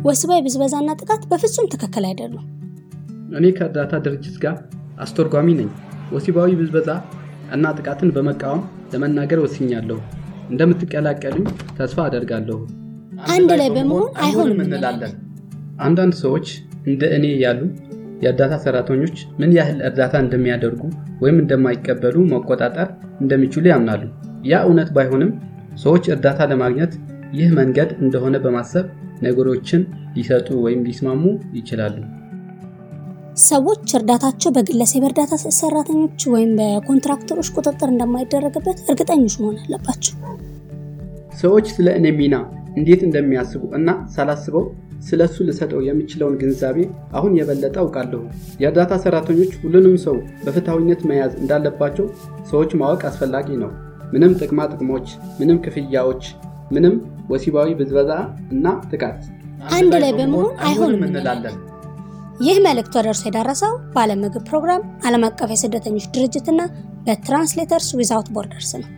ወሲባዊ ብዝበዛና ጥቃት በፍጹም ትክክል አይደሉም። እኔ ከእርዳታ ድርጅት ጋር አስተርጓሚ ነኝ። ወሲባዊ ብዝበዛ እና ጥቃትን በመቃወም ለመናገር ወስኛለሁ። እንደምትቀላቀሉኝ ተስፋ አደርጋለሁ። አንድ ላይ በመሆን አይሆንም እንላለን። አንዳንድ ሰዎች እንደ እኔ ያሉ የእርዳታ ሰራተኞች ምን ያህል እርዳታ እንደሚያደርጉ ወይም እንደማይቀበሉ መቆጣጠር እንደሚችሉ ያምናሉ። ያ እውነት ባይሆንም ሰዎች እርዳታ ለማግኘት ይህ መንገድ እንደሆነ በማሰብ ነገሮችን ሊሰጡ ወይም ሊስማሙ ይችላሉ። ሰዎች እርዳታቸው በግለሰብ እርዳታ ሰራተኞች ወይም በኮንትራክተሮች ቁጥጥር እንደማይደረግበት እርግጠኞች መሆን አለባቸው። ሰዎች ስለ እኔ ሚና እንዴት እንደሚያስቡ እና ሳላስበው ስለ እሱ ልሰጠው የምችለውን ግንዛቤ አሁን የበለጠ አውቃለሁ። የእርዳታ ሰራተኞች ሁሉንም ሰው በፍትሐዊነት መያዝ እንዳለባቸው ሰዎች ማወቅ አስፈላጊ ነው። ምንም ጥቅማ ጥቅሞች፣ ምንም ክፍያዎች፣ ምንም ወሲባዊ ብዝበዛ እና ጥቃት አንድ ላይ በመሆን አይሆንም እንላለን። ይህ መልእክት ወደ እርሶ የደረሰው በዓለም ምግብ ፕሮግራም፣ ዓለም አቀፍ የስደተኞች ድርጅትና በትራንስሌተርስ ዊዛውት ቦርደርስ ነው።